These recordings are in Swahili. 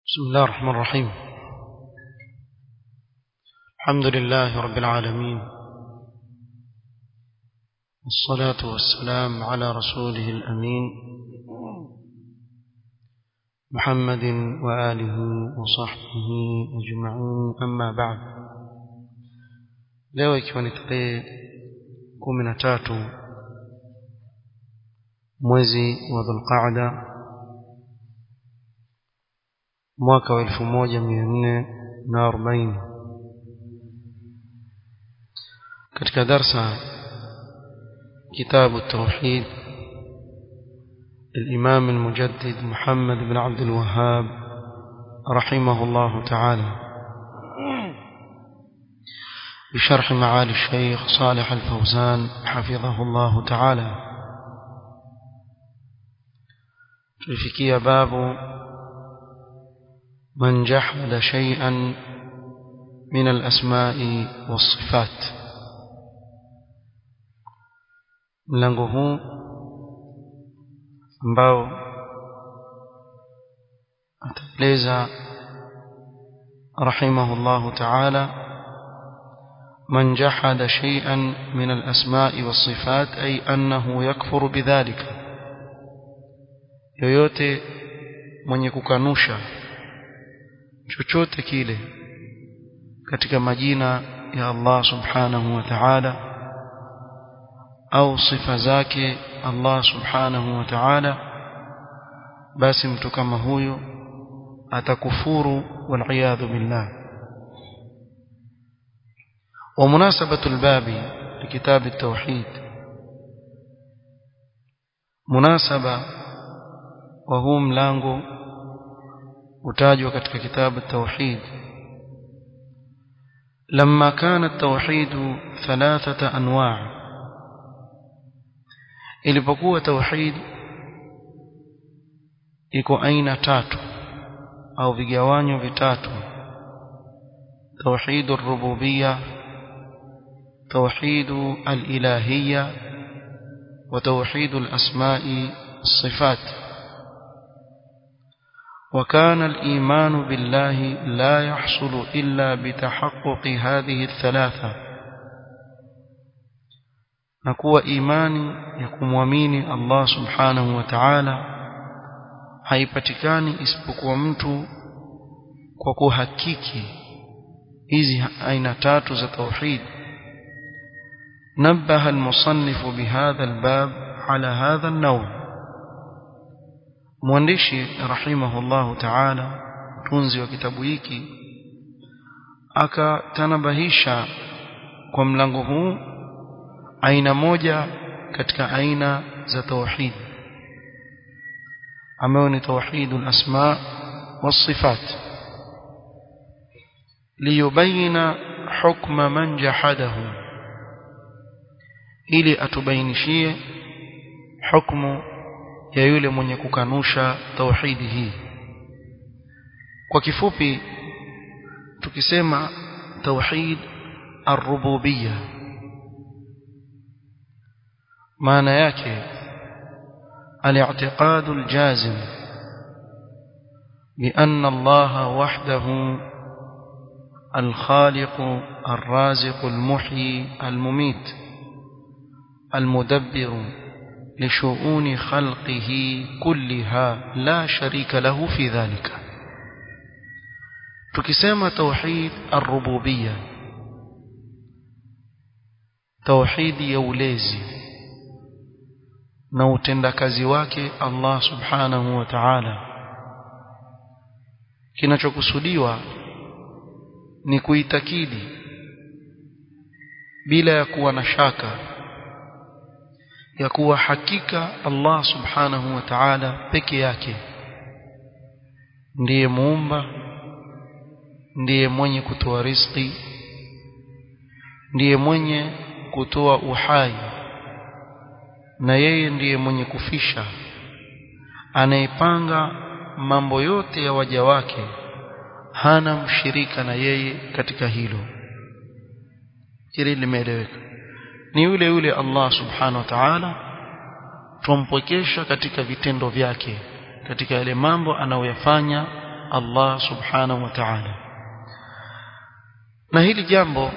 بسم الله الرحمن الرحيم الحمد لله رب العالمين والصلاة والسلام على رسوله الأمين محمد وآله وصحبه أجمعين أما بعد leo ikiwa ni tarehe kumi na tatu mwezi wa dhulqaada mwaka wa elfu moja mia nne na arobaini katika darsa كتاب التوحيد الإمام المجدد محمد بن عبد الوهاب رحمه الله تعالى بشرح معالي الشيخ صالح الفوزان حفظه الله تعالى تلفكي باب من جحد شيئا من الأسماء والصفات mlango huu ambao ataeleza rahimahullahu ta'ala من جحد شيئا من الأسماء والصفات أي أنه يكفر بذلك yoyote mwenye kukanusha chochote kile katika majina ya Allah subhanahu wa ta'ala au sifa zake Allah subhanahu wa ta'ala basi mtu kama huyo atakufuru wal billah ومناسبة الباب لكتاب التوحيد مناسبة وهو ملango utajwa katika kitabu التوحيد لما كان التوحيد ثلاثة أنواع ilipokuwa tauhid iko aina tatu au vigawanyo vitatu توحيد الربوبيه توحيد الإلهية وتوحيد الأسماء الصفات وكان الإيمان بالله لا يحصل إلا بتحقق هذه الثلاثة نكوى إيماني يكون وميني الله سبحانه وتعالى haipatikani isipokuwa mtu kwa kuhakiki hizi aina tatu za tauhid نبه المصنف بهذا الباب على هذا النوع mwandishi rahimahullahu ta'ala tunzi wa kitabu hiki akatanabahisha kwa mlango huu aina moja katika aina za tauhid ambayo ni tauhid al-asma was-sifat liyubayina hukma man jahadahu ili atubainishie hukumu ya yule mwenye kukanusha tauhidi hii kwa kifupi tukisema tauhid ar-rububiyya maana yake al-i'tiqad al-jazim بأن الله وحده الخالق الرازق المحيي المميت المدبر لشؤون خلقه كلها لا شريك له في ذلك tukisema tauhid ar-rububiyya tauhidi ya ulezi na utendakazi wake Allah subhanahu wa ta'ala kinachokusudiwa ni kuitakidi bila ya kuwa na shaka ya kuwa hakika Allah subhanahu wa ta'ala peke yake ndiye muumba ndiye mwenye kutoa riziki ndiye mwenye kutoa uhai na yeye ndiye mwenye kufisha anayepanga mambo yote ya waja wake hana mshirika na yeye katika hilo hili limeeleweka ni yule yule Allah subhanahu wa ta'ala tumpwekesha katika vitendo vyake katika yale mambo anayoyafanya Allah subhanahu wa ta'ala na hili jambo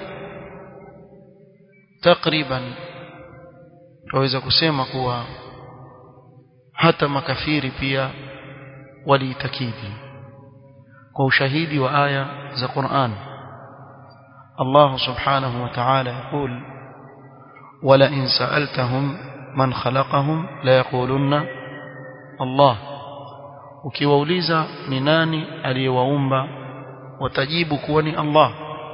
takriban tunaweza kusema kuwa hata makafiri pia waliitakidi kwa ushahidi wa aya za Qur'an Allah subhanahu wa ta'ala يقول ولئن سألتهم من خلقهم لا يقولون الله ukiwauliza ni nani aliyewaumba watajibu kuwa ni Allah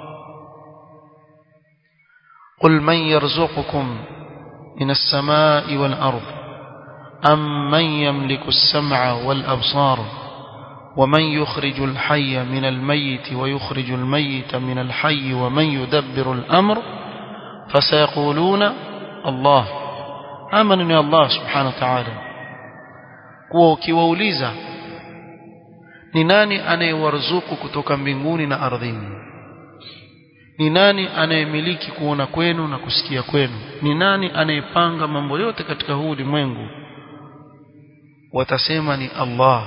قل من يرزقكم من السماء والأرض أم من يملك السمع والأبصار ومن يخرج الحي من الميت ويخرج الميت من الحي ومن يدبر الأمر فسيقولون الله آمنني الله سبحانه وتعالى kuwa ukiwauliza ni nani anayewarzuku kutoka mbinguni na ardhini ni nani anayemiliki kuona kwenu na kusikia kwenu ni nani anayepanga mambo yote katika huu ulimwengu watasema ni Allah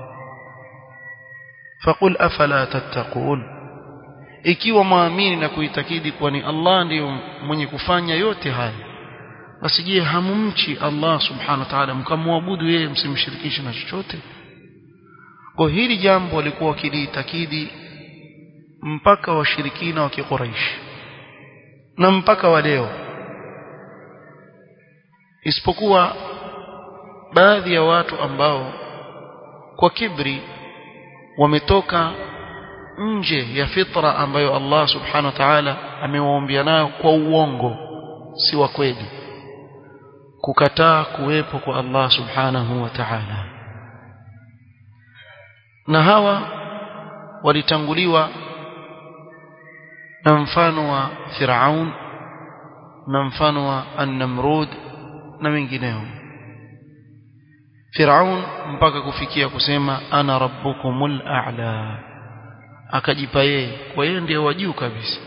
faqul afala tattaqun ikiwa muamini na kuitakidi kuwa ni Allah ndiyo mwenye kufanya yote haya basi je hamumchi Allah subhanahu wa ta'ala mkamwabudu yeye msimshirikishe na chochote kwa hili jambo walikuwa wakiliitakidi mpaka washirikina wa kiquraish na mpaka wa leo isipokuwa baadhi ya watu ambao kwa kibri wametoka nje ya fitra ambayo Allah subhanahu wa ta'ala amewaombia nayo kwa uongo si wa kweli kukataa kuwepo kwa Allah subhanahu wa ta'ala na hawa walitanguliwa na mfano wa Firaun na mfano wa An-Namrud na wengineo Firaun mpaka kufikia kusema ana rabbukumul a'la akajipa yeye kwa yeye ndiye wajuu kabisa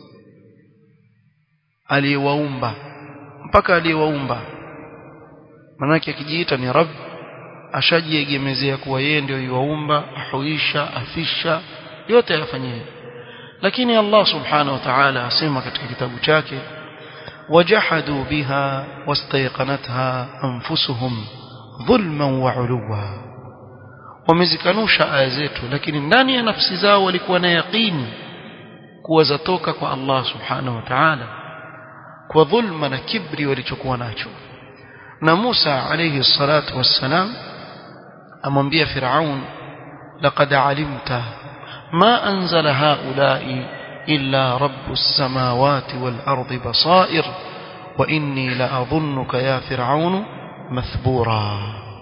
aliyewaumba mpaka aliyewaumba manake akijiita ni rabb ashajiegemezea kuwa yeye ndio yuwaumba ahuisha afisha yote ayafanyie lakini Allah subhanahu wa ta'ala asema katika kitabu chake wajahadu biha wastayqanatha anfusuhum dhulman wa uluwa wamezikanusha aya zetu lakini ndani ya nafsi zao walikuwa na yaqini kuwa zatoka kwa Allah subhanahu wa ta'ala kwa dhulma na kibri walichokuwa nacho na Musa alayhi salatu wassalam amwambia Firaun laqad alimta ma anzala haula'i illa rabbus samawati wal ardi basair wa inni la adhunnuka ya Firaun mathbura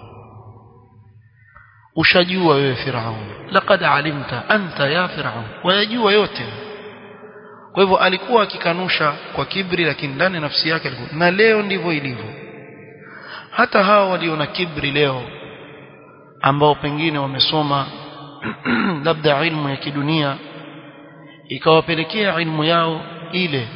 ushajua wewe Firaun laqad alimta anta ya Firaun wayajua yote kwa hivyo alikuwa akikanusha kwa kibri lakini ndani ya nafsi yake alikuwa na leo ndivyo ilivyo hata hao walio na kibri leo ambao pengine wamesoma labda ilmu ya kidunia ikawapelekea ilmu yao ile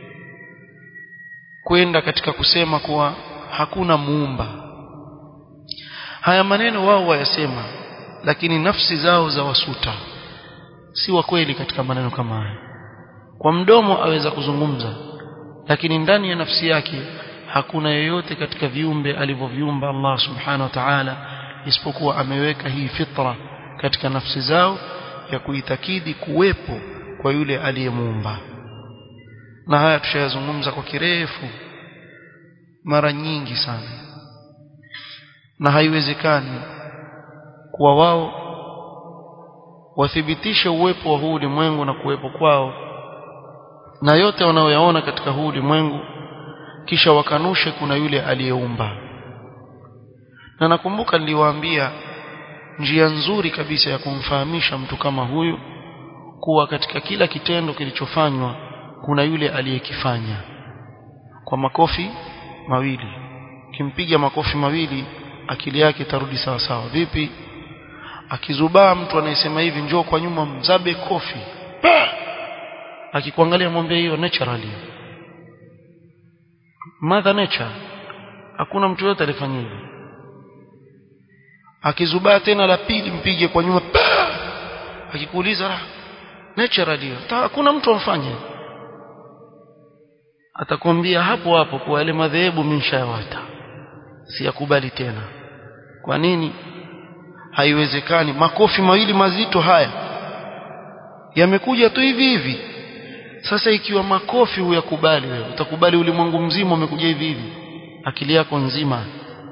kwenda katika kusema kuwa hakuna muumba haya maneno wao wayasema lakini nafsi zao za wasuta si wa kweli katika maneno kama haya kwa mdomo aweza kuzungumza lakini ndani ya nafsi yake hakuna yoyote katika viumbe alivyoviumba Allah subhanahu wa ta'ala isipokuwa ameweka hii fitra katika nafsi zao ya kuitakidi kuwepo kwa yule aliyemuumba na haya tushayazungumza kwa kirefu mara nyingi sana na haiwezekani kuwa wao wathibitishe uwepo wa huu ulimwengu na kuwepo kwao na yote wanayoyaona katika huu ulimwengu kisha wakanushe kuna yule aliyeumba na nakumbuka niliwaambia njia nzuri kabisa ya kumfahamisha mtu kama huyu kuwa katika kila kitendo kilichofanywa kuna yule aliyekifanya kwa makofi mawili kimpiga makofi mawili akili yake itarudi sawa sawa vipi akizubaa mtu anayesema hivi njoo kwa nyuma mzabe kofi akikuangalia mwambie hiyo naturally mother nature hakuna mtu yote alifanya hivyo akizubaa tena la pili mpige kwa nyuma akikuuliza naturally hakuna mtu amfanye atakwambia hapo hapo kwa yale madhehebu minshawata siyakubali tena kwa nini haiwezekani makofi mawili mazito haya yamekuja tu hivi hivi sasa ikiwa makofi huyakubali wewe utakubali ulimwengu mzima umekuja hivi hivi akili yako nzima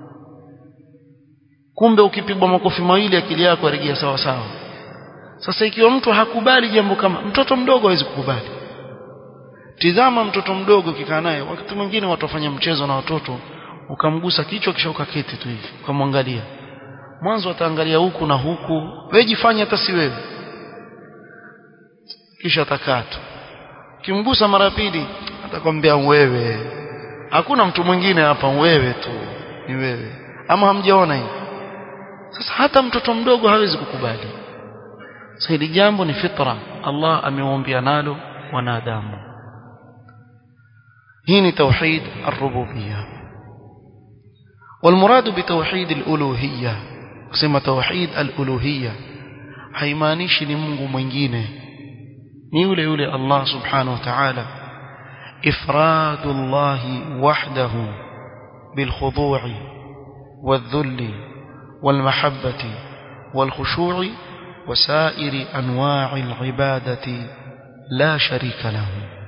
kumbe ukipigwa makofi mawili akili yako yarejea sawa sawa sasa ikiwa mtu hakubali jambo kama mtoto mdogo hawezi kukubali tizama mtoto mdogo ukikaa naye wakati mwingine watu wafanya mchezo na watoto ukamgusa kichwa kisha ukaketi tu hivi ukamwangalia mwanzo ataangalia huku na huku wewe jifanye hata si wewe kisha atakaa tu ukimgusa mara pili atakwambia wewe hakuna mtu mwingine hapa wewe tu ni wewe ama hamjaona hivi sasa hata mtoto mdogo hawezi kukubali sasa hili jambo ni fitra Allah ameuambia nalo wanadamu hii ni tauhid ar-rububiyya والمراد بتوحيد الألوهية kusema توحيد الألوهية haimaanishi ni Mungu mwingine ni yule yule Allah subhanahu wa ta'ala إفراد الله وحده بالخضوع والذل والمحبة والخشوع وسائر أنواع العبادة لا شريك له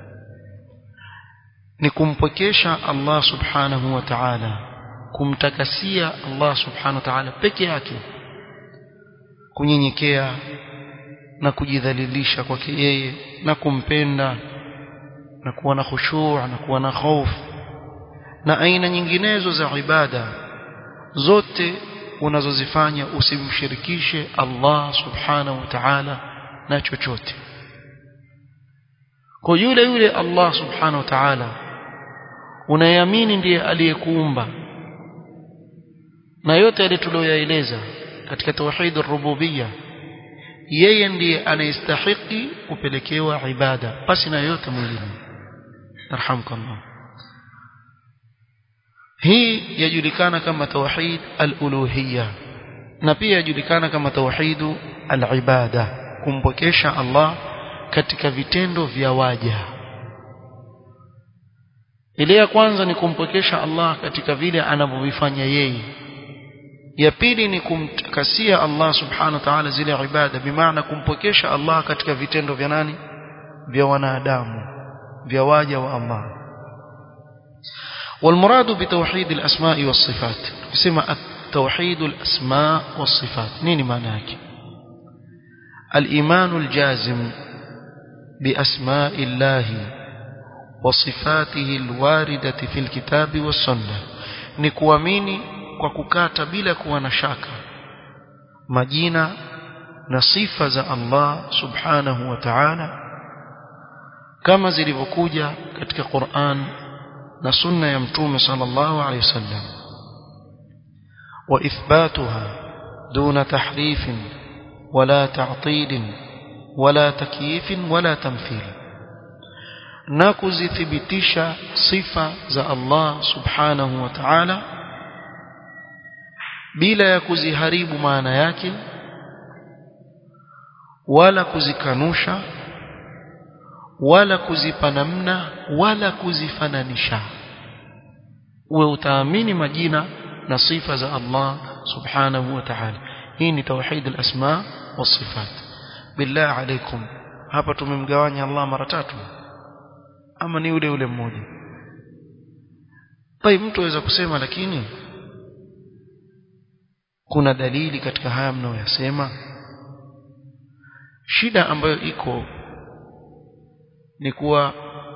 نكمبكيشا الله سبحانه وتعالى kumtakasia Allah subhanahu wa ta'ala peke yake kunyenyekea na kujidhalilisha kwake yeye na kumpenda na kuwa na khushu' na kuwa na hofu na aina nyinginezo za ibada zote unazozifanya usimshirikishe Allah subhanahu wa ta'ala na chochote kwa yule yule Allah subhanahu wa ta'ala unayeamini ndiye aliyekuumba na yote yale tuliyoyaeleza katika tauhid ar-rububiyya yeye ndiye anayestahiki kupelekewa ibada basi na yote mwingine arhamkallah hii yajulikana kama tauhid al-uluhiyya na pia yajulikana kama tauhid al-ibada kumpokesha Allah katika vitendo vya waja ile ya kwanza ni kumpokesha Allah katika vile anavyovifanya yeye ya pili ni kumtakasia Allah subhanahu wa ta'ala zile ibada bimaana kumpokesha Allah katika vitendo vya nani vya wanadamu vya waja wa Allah والمراد بتوحيد الأسماء والصفات يسمى توحيد الأسماء والصفات نيني معناك الإيمان الجازم بأسماء الله وصفاته الواردة في الكتاب والسنة نكواميني kwa kukata bila kuwa na shaka majina na sifa za Allah subhanahu wa ta'ala kama zilivyokuja katika Qur'an na sunna ya mtume sallallahu alayhi wasallam wa ithbatuha duna tahrif wala ta'til wala takyif wala tamthil na kuzithibitisha sifa za Allah subhanahu wa ta'ala bila ya kuziharibu maana yake wala kuzikanusha wala kuzipa namna wala kuzifananisha uwe utaamini majina na sifa za Allah subhanahu wa ta'ala hii ni tauhid al-asma was-sifat billah alaikum hapa tumemgawanya Allah mara tatu ama ni ule ule mmoja طيب mtu aweza kusema lakini kuna dalili katika haya mnayoyasema shida ambayo iko ni kuwa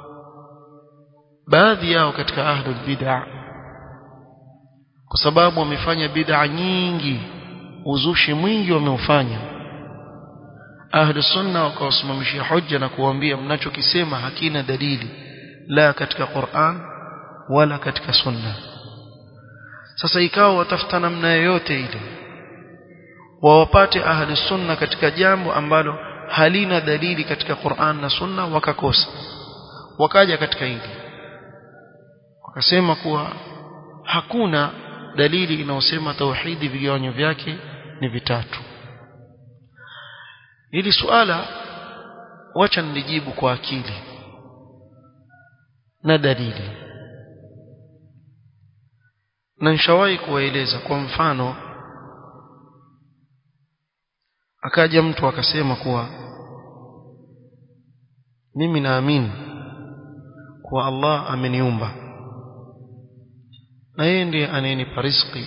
baadhi yao katika ahlul bid'a kwa sababu wamefanya bid'a nyingi uzushi mwingi wameufanya ahlus sunna wakawasimamishia hoja na kuwaambia mnachokisema hakina dalili la katika Qur'an wala katika sunna sasa ikawa watafuta namna yoyote ile wawapate ahli sunna katika jambo ambalo halina dalili katika Qur'an na sunna wakakosa wakaja katika hili wakasema kuwa hakuna dalili inayosema tauhidi vigawanyo vyake ni vitatu hili suala wacha nilijibu kwa akili na dalili na nishawahi kuwaeleza kwa mfano akaja mtu akasema kuwa mimi naamini kuwa Allah ameniumba na yeye ndiye anayenipa riziki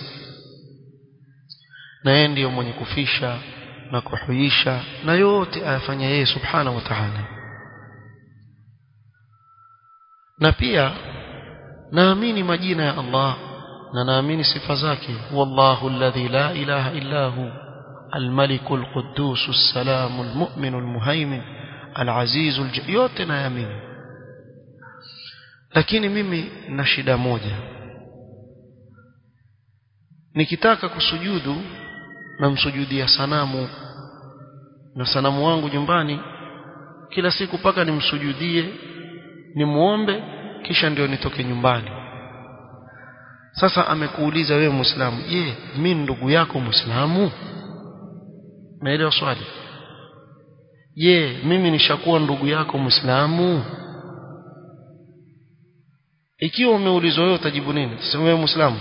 na yeye ndiye mwenye kufisha na kuhuisha na yote ayafanya yeye subhanahu wa ta'ala na pia naamini majina ya Allah na naamini sifa zake wallahu alladhi la ilaha illa hu الملك القدوس السلام المؤمن المهيمن العزيز الج... yote naamini lakini mimi na shida moja nikitaka kusujudu namsujudia sanamu na sanamu wangu nyumbani kila siku paka nimsujudie nimuombe kisha ndio nitoke nyumbani sasa amekuuliza wewe muislamu je mimi ndugu yako muislamu naelewa swali je mimi nishakuwa ndugu yako muislamu ikiwa umeulizwa wewe utajibu nini sema wewe muislamu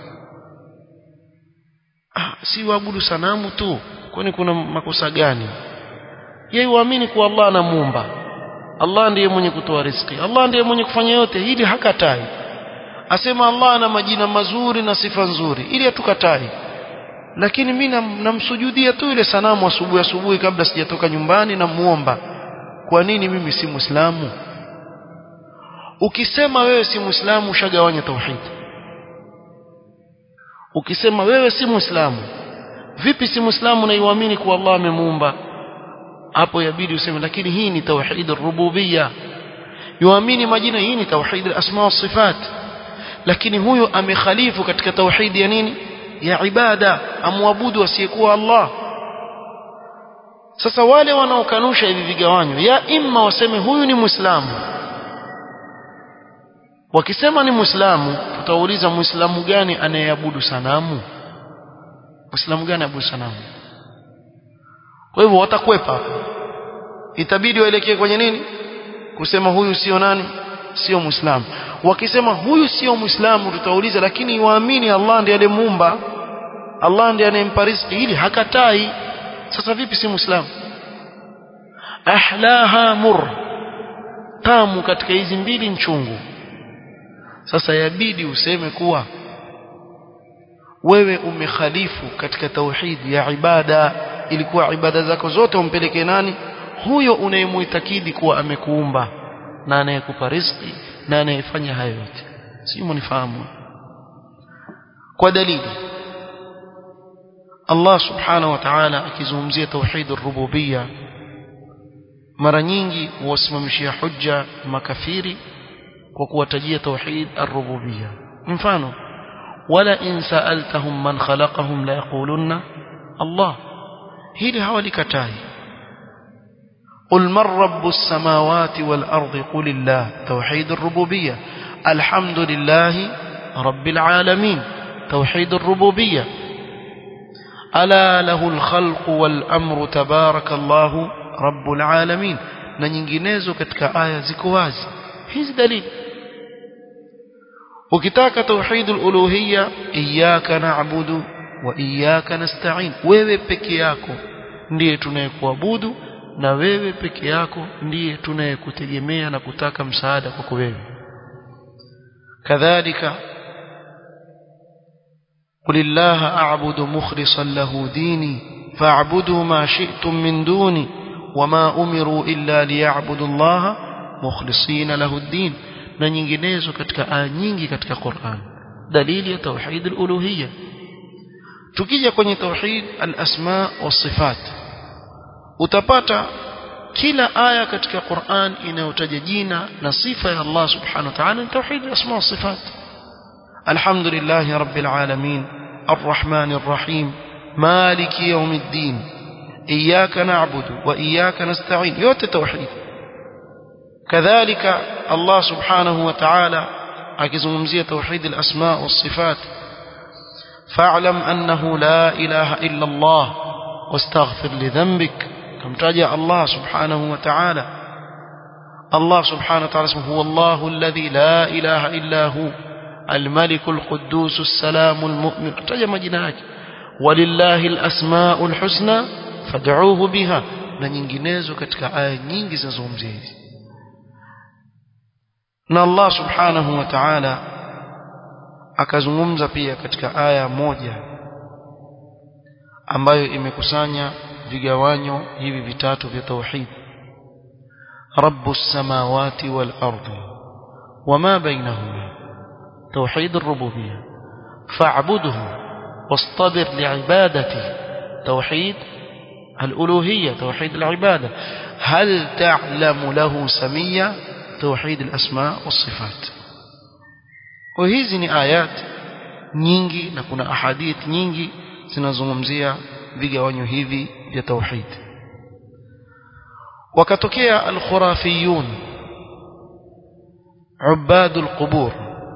ah si waabudu sanamu tu kwani kuna makosa gani yeye uamini kuwa Allah anamuumba Allah ndiye mwenye kutoa riziki Allah ndiye mwenye kufanya yote hili hakatai asema Allah ana majina mazuri na sifa nzuri ili hatukatai lakini mimi namsujudia tu ile sanamu asubuhi asubuhi kabla sijatoka nyumbani na muomba kwa nini mimi si muislamu ukisema wewe si muislamu ushagawanya tauhid ukisema wewe si muislamu vipi si muislamu na iamini kuwa Allah amemuumba hapo yabidi useme lakini hii ni tauhid rububiyya yuamini majina hii ni tauhid asma wa sifat lakini huyo amekhalifu katika tauhid ya nini ya ibada amwabudu asiyekuwa Allah sasa wale wanaokanusha hivi vigawanyo ya imma waseme huyu ni muislamu wakisema ni muislamu tutauliza muislamu gani anayeabudu sanamu muislamu gani abudu sanamu kwa hivyo watakwepa itabidi waelekee kwenye nini kusema huyu sio nani sio muislamu wakisema huyu sio muislamu tutauliza lakini waamini Allah ndiye aliyemuumba Allah ndiye anayempa riziki ili hakatai sasa vipi si muislamu ahlaha mur tamu katika hizi mbili nchungu sasa yabidi useme kuwa wewe umekhalifu katika tauhid ya ibada ilikuwa ibada zako zote umpeleke nani huyo unayemuitakidi kuwa amekuumba na anayekupa riziki na anayefanya hayo yote si mnifahamu kwa dalili Allah subhanahu wa ta'ala akizungumzia tauhid ar-rububiyya mara nyingi huwasimamishia hujja makafiri kwa kuwatajia tauhid ar-rububiyya mfano wala in sa'altahum man khalaqahum la yaqulunna Allah hili hawalikatai قل من رب السماوات والأرض قل الله توحيد الربوبية الحمد لله رب العالمين توحيد الربوبية ألا له الخلق والأمر تبارك الله رب العالمين na nyinginezo katika aya ziko wazi hizi dalili ukitaka tauhid al-uluhiyya iyyaka na'budu wa iyyaka nasta'in wewe peke yako ndiye tunayekuabudu na wewe peke yako ndiye tunayekutegemea na kutaka msaada kwako wewe kadhalika قل الله أعبد مخلصا له ديني فاعبدوا ما شئتم من دوني وما أمروا إلا ليعبدوا الله مخلصين له الدين na nyinginezo katika aya nyingi katika Qur'an dalili ya tauhid al-uluhiyya tukija kwenye tauhid al-asma was-sifat utapata kila aya katika Qur'an inayotaja jina na sifa ya Allah subhanahu wa ta'ala ni tauhid al-asma was-sifat alhamdulillahi rabbil alamin arrahmanir rahim maliki yawmiddin iyyaka na'budu wa iyyaka nasta'in yote tauhid كذلك الله سبحانه وتعالى akizungumzia توحيد الأسماء والصفات فاعلم أنه لا إله إلا الله واستغفر لذنبك amtaja Allah subhanahu wa ta'ala Allah subhanahu wa ta'ala huwa Allahu alladhi la ilaha illa hu الملك القدوس السلام المؤمن تجا majina yake walillahi alasmaul husna fad'uuhu biha na nyinginezo katika aya nyingi zinazozungumzia hizi na Allah subhanahu wa ta'ala akazungumza pia katika aya moja ambayo imekusanya vigawanyo hivi vitatu vya tauhid rabbus samawati wal ardi wama bainahuma توحيد الربوبية فاعبده واصطبر لعبادته توحيد الألوهية توحيد العبادة هل تعلم له سمية توحيد الأسماء والصفات وهذه آيات nyingi na kuna ahadith nyingi zinazungumzia vigawanyo hivi vya tauhid wakatokea alkhurafiyun ubadul qubur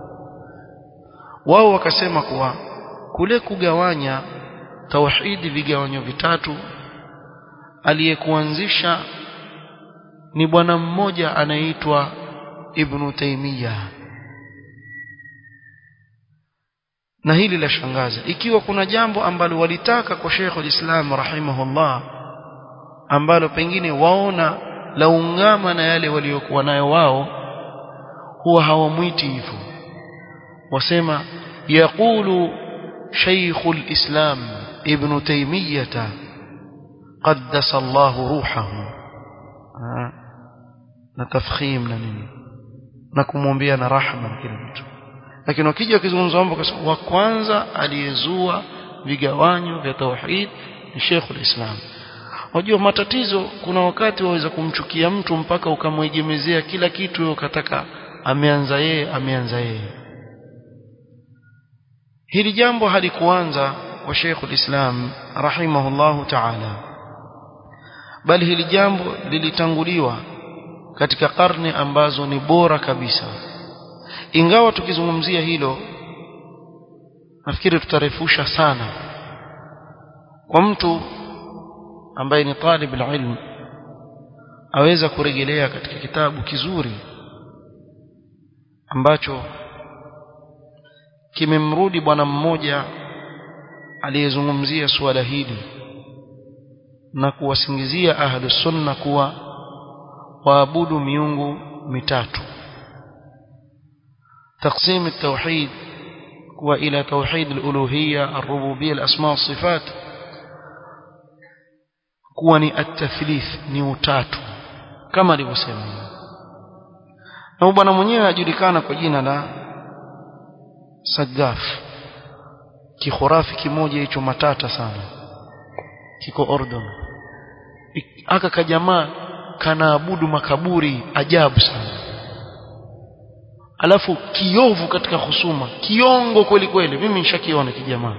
wao wakasema kuwa kule kugawanya tauhidi vigawanyo vitatu aliyekuanzisha ni bwana mmoja anaitwa Ibn Taymiyyah na hili la shangaza ikiwa kuna jambo ambalo walitaka kwa Sheikh al-Islam rahimahullah ambalo pengine waona laungama na yale waliokuwa nayo wao huwa hawamwiti hivyo wasema yaqulu شيخ الإسلام ابن تيمية قدس الله روحه na tafkhim na nini na kumwombea na rahma kila mtu lakini wakija wakizungumza mambo wa kwanza aliyezua vigawanyo vya tauhid ni Sheikh ulislam unajua matatizo kuna wakati waweza kumchukia mtu mpaka ukamwegemezea kila kitu wewe ukataka ameanza yeye ameanza yeye hili jambo halikuanza kwa Sheikh ulislam rahimahullahu ta'ala bali hili jambo lilitanguliwa katika karne ambazo ni bora kabisa ingawa tukizungumzia hilo nafikiri tutarefusha sana kwa mtu ambaye ni talib ilm aweza kurejelea katika kitabu kizuri ambacho kimemrudi bwana mmoja aliyezungumzia suala hili na kuwasingizia ahlus sunna kuwa waabudu miungu mitatu تقسيم التوحيد وإلى توحيد الألوهية الربوبية الأسماء والصفات كوني التثليث نيوتات كما لبسيما na bwana mwenyewe ajulikana kwa jina la Sagaf kikhurafi kimoja hicho matata sana kiko Ordon aka kajamaa kanaabudu makaburi ajabu sana alafu kiovu katika husuma kiongo kweli kweli mimi nishakiona kijamaa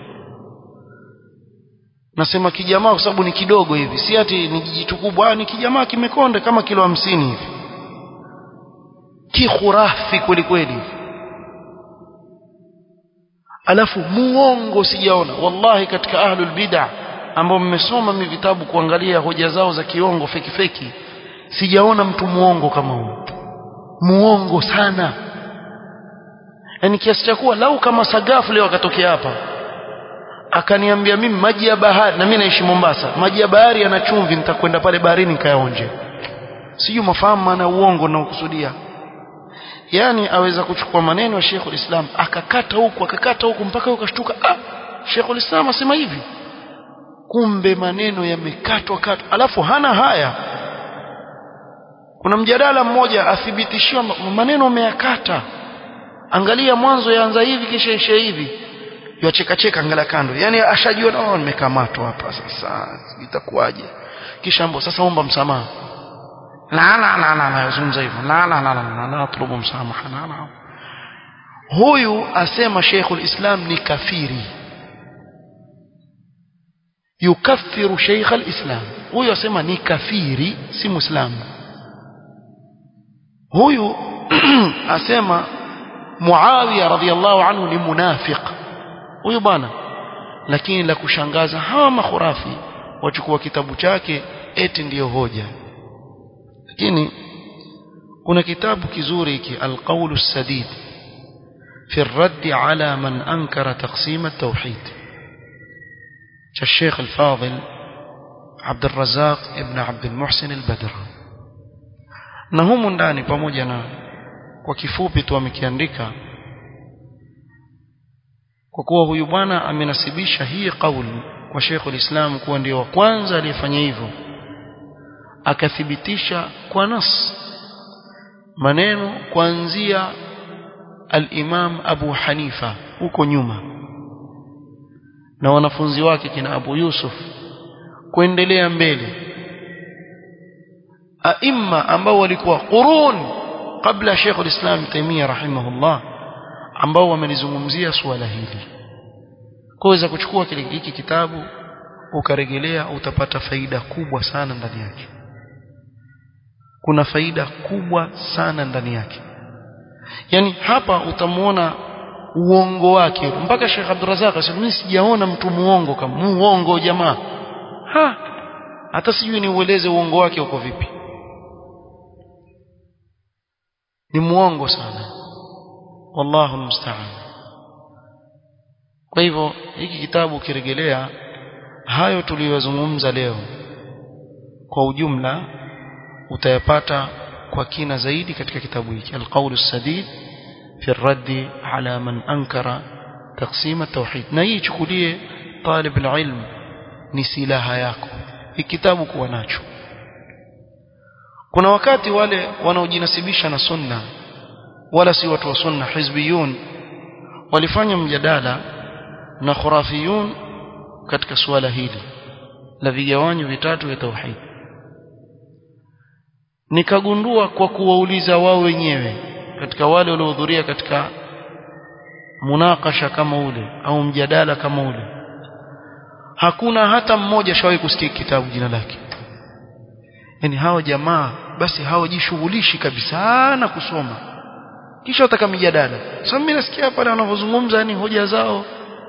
nasema kijamaa kwa sababu ni kidogo hivi si ati ni jijitu kubwa ni kijamaa kimekonda kama kilo hamsini hivi kikhurafi kweli kweli alafu muongo sijaona wallahi katika ahlul bid'ah ambao mmesoma mi vitabu kuangalia hoja zao za kiongo feki feki sijaona mtu muongo kama huyo muongo sana yani kiasi cha kuwa lau kama sagafu leo akatokea hapa akaniambia mimi maji ya bahari na mimi naishi Mombasa maji ya bahari yana chumvi nitakwenda pale baharini nikayaonje sijui mafahamu maana uongo na ukusudia yani aweza kuchukua maneno ya Sheikh Islam akakata huku akakata huku mpaka ukashtuka ah Sheikh Islam asema hivi kumbe maneno yamekatwa katwa alafu hana haya kuna mjadala mmoja athibitishiwa maneno ameyakata angalia mwanzo yaanza hivi kisha isha hivi yacheka cheka angalia kando yani ashajua no nimekamatwa hapa sasa itakuwaje kisha ambo sasa omba msamaha la la la la la yazungumza hivyo la la la la la atlubu msamaha la la huyu asema Sheikhul Islam ni kafiri yukaffiru Sheikh al-Islam huyu asema ni kafiri si muislamu huyu asema Muawiya radhiallahu anhu ni munafiq huyu bwana lakini la kushangaza hawa makhurafi wachukua kitabu chake eti ndiyo hoja lakini kuna kitabu kizuri hiki alqaulu sadid في الرد على من أنكر تقسيم التوحيد الشيخ الفاضل عبد الرزاق ابن عبد المحسن البدر na humu ndani pamoja na kwa kifupi tu amekiandika kwa kuwa huyu bwana amenasibisha hii kauli kwa Sheikh ulislam kuwa ndio wa kwanza aliyefanya hivyo akathibitisha kwa nas maneno kuanzia al-Imam Abu Hanifa huko nyuma na wanafunzi wake kina Abu Yusuf kuendelea mbele aima ambao walikuwa qurun kabla Sheikh al-Islam Taimiyya rahimahullah ambao wamelizungumzia suala hili kuweza kuchukua kile hiki kitabu ukarejelea utapata faida kubwa sana ndani yake kuna faida kubwa sana ndani yake yani hapa utamuona uongo wake mpaka Sheikh Abdurrazak asema mimi sijaona mtu muongo kama muongo jamaa ha hata sijui niueleze uongo wake uko vipi ni muongo sana wallahu musta'an kwa hivyo hiki kitabu kirejelea hayo tuliyozungumza leo kwa ujumla utayapata kwa kina zaidi katika kitabu hiki alqaulu sadid fi raddi ala man ankara taqsim at-tauhid na hii chukulie talib alilm ni silaha yako hii kitabu kuwa nacho kuna wakati wale wanaojinasibisha na sunna wala si watu wa sunna hizbiyun walifanya mjadala na khurafiyun katika suala hili la vigawanyo vitatu vya tauhid nikagundua kwa kuwauliza wao wenyewe katika wale waliohudhuria katika munakasha kama ule au mjadala kama ule hakuna hata mmoja shawahi kusikia kitabu jina lake yani hawa jamaa basi hawajishughulishi kabisa na kusoma kisha wataka mijadala sasa mimi nasikia pale wanavyozungumza yani hoja zao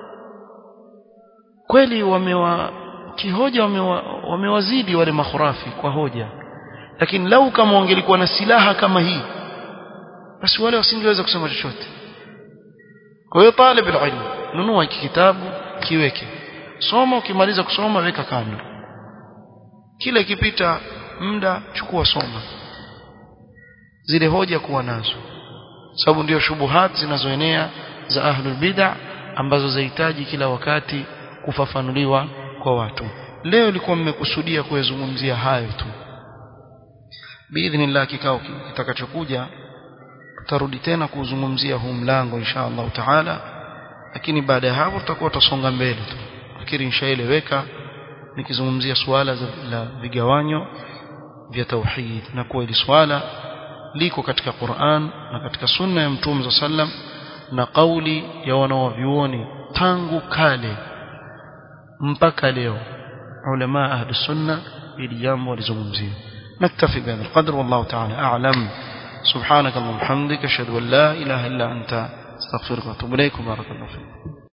kweli wamewa kihoja wamewa, wamewazidi wale makhurafi kwa hoja lakini lau kama wangelikuwa na silaha kama hii basi wale wasingeweza kusema chochote kwa hiyo talib ilmu nunua hiki kitabu kiweke soma ukimaliza kusoma weka kando kila ikipita muda chukua soma zile hoja kuwa nazo sababu ndio shubuhat zinazoenea za ahlul bid'ah ambazo zahitaji kila wakati kufafanuliwa kwa watu leo ilikuwa mmekusudia kuyazungumzia hayo tu biidhnillah kikao kitakachokuja tutarudi tena kuzungumzia huu mlango insha Allah taala lakini baada ya hapo tutakuwa tutasonga mbele tu fikiri inshaeleweka nikizungumzia suala la vigawanyo vya tauhid na kuwa hili swala liko katika Qur'an na katika sunna ya Mtume sallam na kauli ya wanawavyuoni tangu kale mpaka leo ulama ahli sunna ili jambo walizungumzia نكتفي بهذا القدر والله تعالى أعلم سبحانك اللهم وبحمدك أشهد أن لا إله إلا أنت استغفرك وأتوب إليك بارك الله فيك